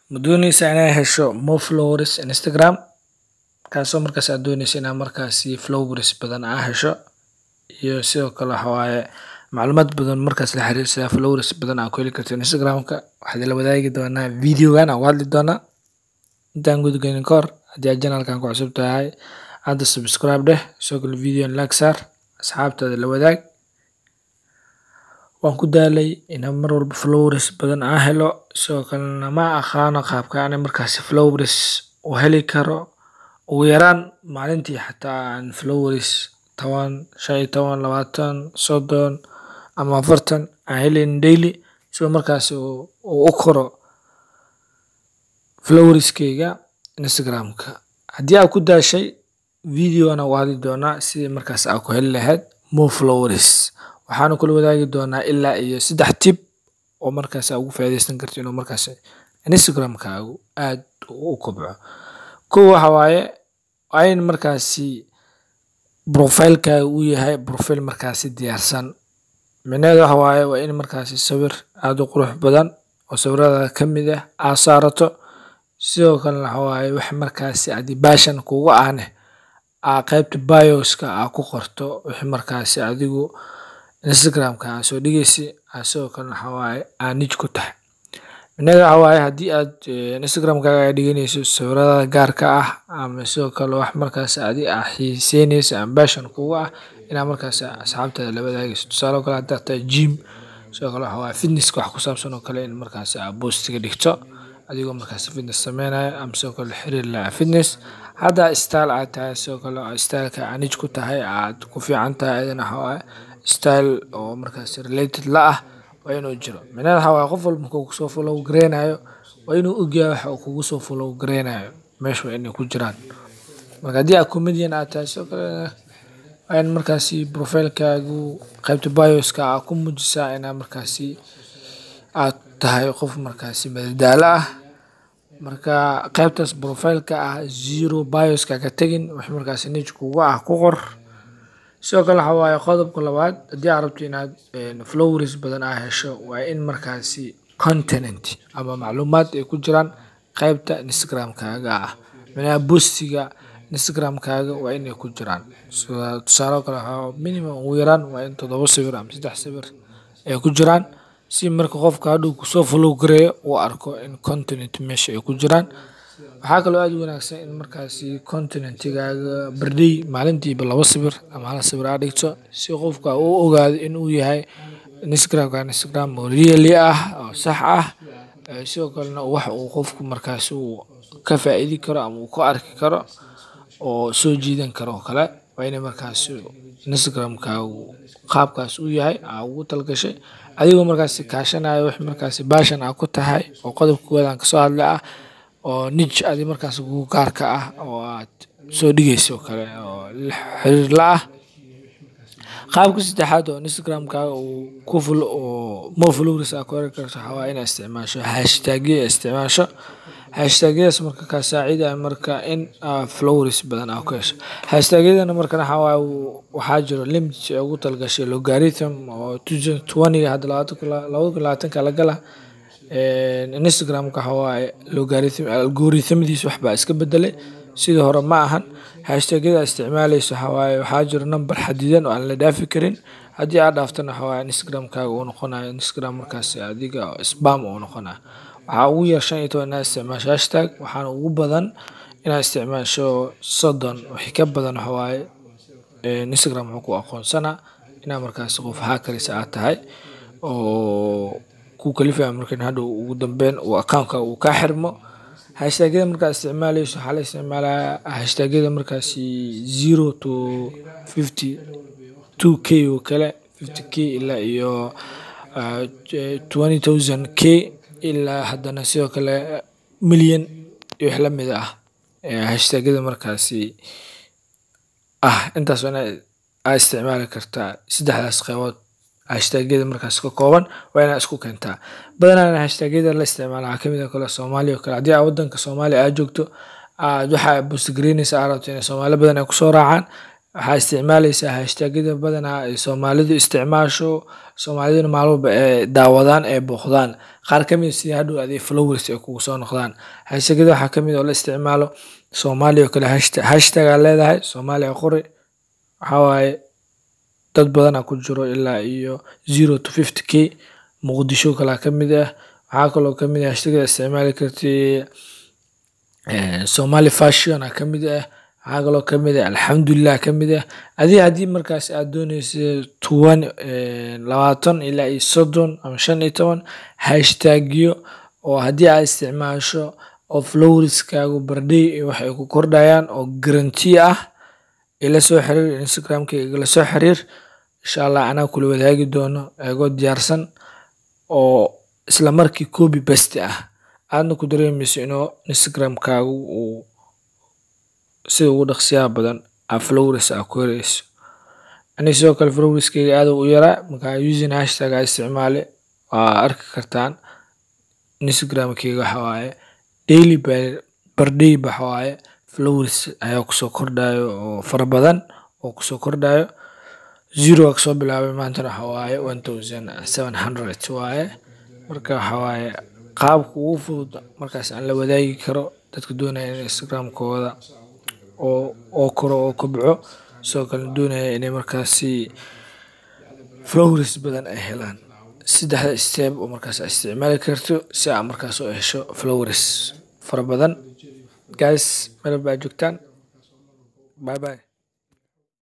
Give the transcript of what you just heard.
ma dooneysaa inaad hesho more followers instagram kaasoo markaas aad dooneysa inaad markaasi followers badan aa hesho iyo sidoo kale waxa waaye macluumaad badan markaas la xiriirsada followers badan aa ku heli karto instagramka waxaad ila wadaagi doonaa videogan aan ku hadli doonaa intaan gudaganin ka hor haddii aad janalkan ku cusub tahay hadda subscribe dheh sidoo kale videon like saar asxaabtaada la wadaag waan ku daalay inaan mar walba followers badan aan helo sidoo kalena ma aqaano qaabka aan markaasi followers u heli karo ugu yaraan maalintii xataa aan followers toban shan iyo toban labaatan soddon ama afartan aan helayn daily sidoo markaasi uu u koro flowerskeyga instagramka haddii aad ku daashay videona u hadli doonaa sidii markaas aa ku heli lahayd more flowers waxaana kula wadaagi doonaa ilaa iyo saddex tib oo markaas aa ugu faa'iideysan karto inuu markaas instagramkaagu aad u kobco kow waxa waaye waa in markaasi profilekaaga uu yahay profile markaasi diyaarsan micnaheedu waxa waaye waa in markaasi sawir aad u qurux badan oo sawiradaada ka mid ah aad saarato sidoo kalena waxa waaye wax markaasi adi baashan kugu ahneh aa qaybta bioska aa ku qorto wixii markaasi adigu instagramka aa soo dhigeysa aa sidoo kalena waxa waaye aa nij ku tahay micnaheedu waxa waaye haddii aad instagramkaaga aa dhiganayso sawiradaada gaarka ah ama sidoo kale wax markaasi adi aa xiiseyneyso ama baashan kugu ah inaa markaasi asxaabtaada la wadaagayso tusaale oo kale haddaad tahay gym sidoo kale waxa waaye fitnesska wax ku saabsan oo kale in markaasi aa boostiga dhigto adigoo markaasi fitness sameynayo ama sidoo kale xiriir laha fitness haddaa style aad tahay sidoo kale styleka aa nij ku tahay aad ku fiican tahay ayadana waxa waaye style oo markaasi related la ah waa inuu jiro micnaheeda waxa waaye qof walba markuu kusoo follow gareynayo waa inuu ogyahay waxa uu kugu soo follow gareynayo meesha waa inay ku jiraan marka haddii aad comedian aad tahay sidoo kale waa in markaasi profilekaagu qaybta bioska aa ku muujisaa inaa markaasi aad tahay qof markaasi madadaalo ah marka qaybtaas profileka ah zero bioska ka tegin wax markaasi nij kugu ah ku qor sidoo kale waxa waaye qodobka labaad haddii aad rabto inaad flowers badan aa hesho waa in markaasi continent ama macluumaad ay ku jiraan qaybta instagramkaaga ah micnaha boostiga instagramkaaga waa inay ku jiraan tusaale oo kale waxaa minimum ugu yaraan waa in toddoba sawir ama saddex sawir ay ku jiraan si marka qofka hadhow kusoo follow gareeyo uu arko in continent meesha ay ku jiraan waxaa kaloo aad u wanaagsan in markaasi continentigaaga berdey maalintiiba laba sawir ama hal sawir aa dhigto si qofka uu ogaado in uu yahay instagramkan instagram oo really ah oo sax ah sidoo kalena wax uu qofku markaasi uu ka faa'iidi karo ama uu ku arki karo oo soo jiidan karo oo kale waa inay markaasi instagramkaagu qaabkaas uu yahay aa ugu talgashay adigoo markaasi kaashanayo wix markaasi baashan aa ku tahay oo qodobka koowaad aan kasoo hadlay ah oo nij adi markaasi kugu gaarka ah oo aad soo dhigaysa oo kale oo xiriir la ah qaabka saddexaad oo instagramkaaga uu ku ful oo more followers aa ku heli karto waxaa waaye inaad isticmaasho hashtagyo isticmaasho hashtagyadaas marka kaa saacidaya marka in followers badan aa ku hesho hashtagyadana markan waxaa waaye waxaa jiro limit ee ugu talgashay logarithm oo twentyga hadda labada kun labaatanka la gala instagramka waxa waaye logarithm algorithmadiisa waxbaa iska bedelay sidii hore ma ahan hashtagyada isticmaaleysa waxa waaye waxaa jiro number xadidan oo aan la dhaafi karin haddii aad dhaaftana waxa waaye instagramkaaga uu noqonayo instagram markaasi adiga spam uu noqonayo waxaa ugu yar shan iyo toban inaad isticmaasho hashtag waxaana ugu badan inaad isticmaasho soddon wixii ka badan waxa waaye instagram wuxuu ku aqoonsanaa inaa markaasi qof haakarisa aad tahay oo ku kalifaya markan hadhow ugu dambeyn uu accountka uu kaa xirmo hashtagyada markaad isticmaaleyso waxaa la isticmaalaya hashtagyada markaasi zero to fifty two k oo kale fifty k ilaa iyo twenty thousand k ilaa haddana sidoo kale milyan iyo wax lamid ah hashtagyada markaasi ah intaas waa inaad aa isticmaali kartaa saddexdaas qeybood hashtagyada markaas ka kooban waa inaad isku keentaa badanaa hashtagyada la isticmaala waxaa kamid ah kale soomaaliya oo kale haddii aa wadanka soomaaliya aad joogto aad waxa boostigareynaysa aa rabto inay soomaali badan ay kusoo raacaan waxaa isticmaaleysaa hashtagyada badanaa ay soomaalidu isticmaasho soomaaliduna maalin walba ay daawadaan ay booqdaan qaar ka mid sida hadhow adii followers ay kugu soo noqdaan hashtagyada waxaa ka mid oo la isticmaalo soomaaliya oo kale hashtag hashtag aa leedahay soomaaliya qori waxaa waaye dad badanaa ku jiro ilaa iyo zero to fifty k muqdisho kalaa ka mid ah waxaa kaloo ka mid ah hashtagada isticmaali kartid somali fashion aa ka mid ah waxaa kaloo ka mid ah alxamdulilah ka mid ah adii haddii markaas aad dooneysa toban labaatan ilaa iyo soddon ama shan iyo toban hashtagyo oo haddii aad isticmaasho oo flowerskaagu bardhay iyo wax ay ku kordhayaan oo guarantee ah ila soo xiriir instagramkayga igala soo xiriir insha allah anaa kula wadaagi doono eegoo diyaarsan oo isla markii copy paste ah aadna ku dareemeyso inuu instagramkaagu uu sida ugu dhaqsiyaha badan aa flowers aa ku heleyso ani sidoo kale flowerskayga aad u yaraa markaa using hashtag aa isticmaale waa arki kartaan instagramkayga waxa waaye daily per day waxa waaye flowers ayaa kusoo kordhayo oo fara badan oo kusoo kordhayo zero aa kasoo bilaabay maantana waxa waaye one thousand seven hundred waaye marka waxa waaye qaabka ugu fudud markaas aan la wadaagi karo dadka doonaya in instagramkooda oo oo koro oo kobco sidoo kale doonaya inay markaasi flowers badan ay helaan saddexda step oo markaas aad isticmaali karto si aad markaas u hesho flowers fara badan guys meel baa joogtaan bye bye